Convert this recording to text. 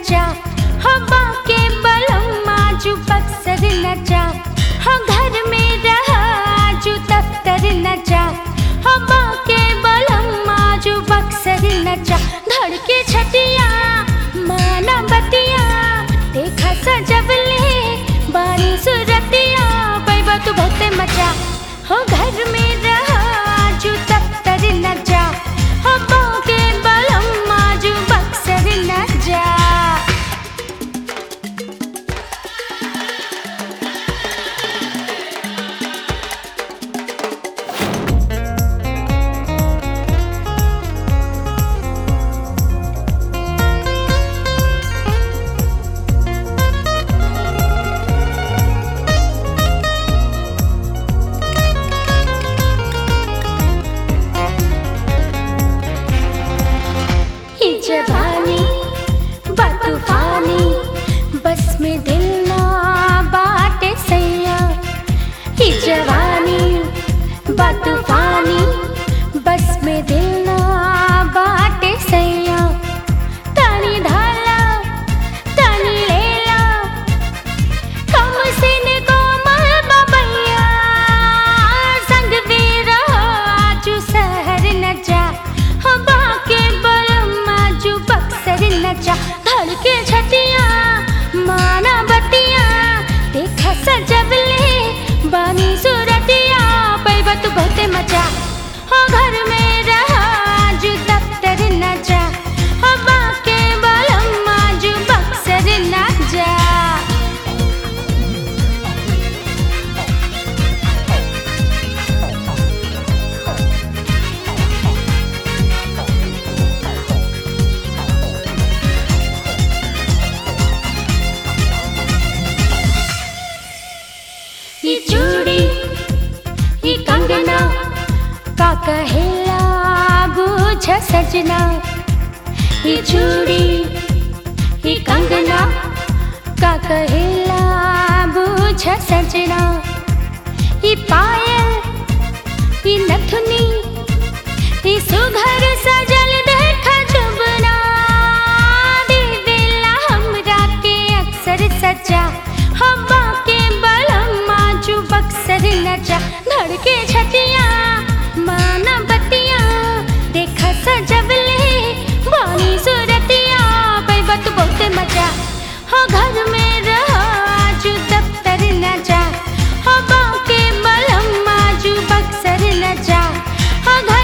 नचा हवा के बलम्मा जो बक्सर नचा हम घर में रहा जो दफ्तर नचा हवा के बलम्मा जो बक्सर नचा धड़ के छटिया माना बतिया देखा सजबले बानी सुरतिया पैबा तू बहुते मचा हो घर में रहा जो दफ्तर नचा हवा के बलम्मा जो बक्सर नचा ये जवानी बतूफानी बस में दिल ना बाटे सैया ये जवानी बतूफानी बस में दिल ना बाटे सैया तानी धाला तानी लेला कम सिन कोमल बबैया संग भी रहो आजू शहर न जा हवा के बलम्मा जो बक्सर न जा धड़ के छटिया माना बतिया देखा सजबले बानी सूरतिया पैबा तू बहुते मजा हो घर में रहा जो दफ्तर न जा हवा के बलम्मा जो बक्सर न जा ये चूड़ी ये कंगना का कहेला बूझ सजना ये चूड़ी ये कंगना का कहेला बूझ सजना ये पायल ये नथुनी ये सुघर सजल देख जुबना दे दिला हमरा के अक्सर सजा हवा के बलम्मा जो बक्सर नचा धड़ के छटिया माना बतिया देखा सजबले बानी सूरतिया पैबा तू बहुते मजा हो घर में रहा जो दफ्तर नचा हवा के बलम्मा जो बक्सर नचा हो घर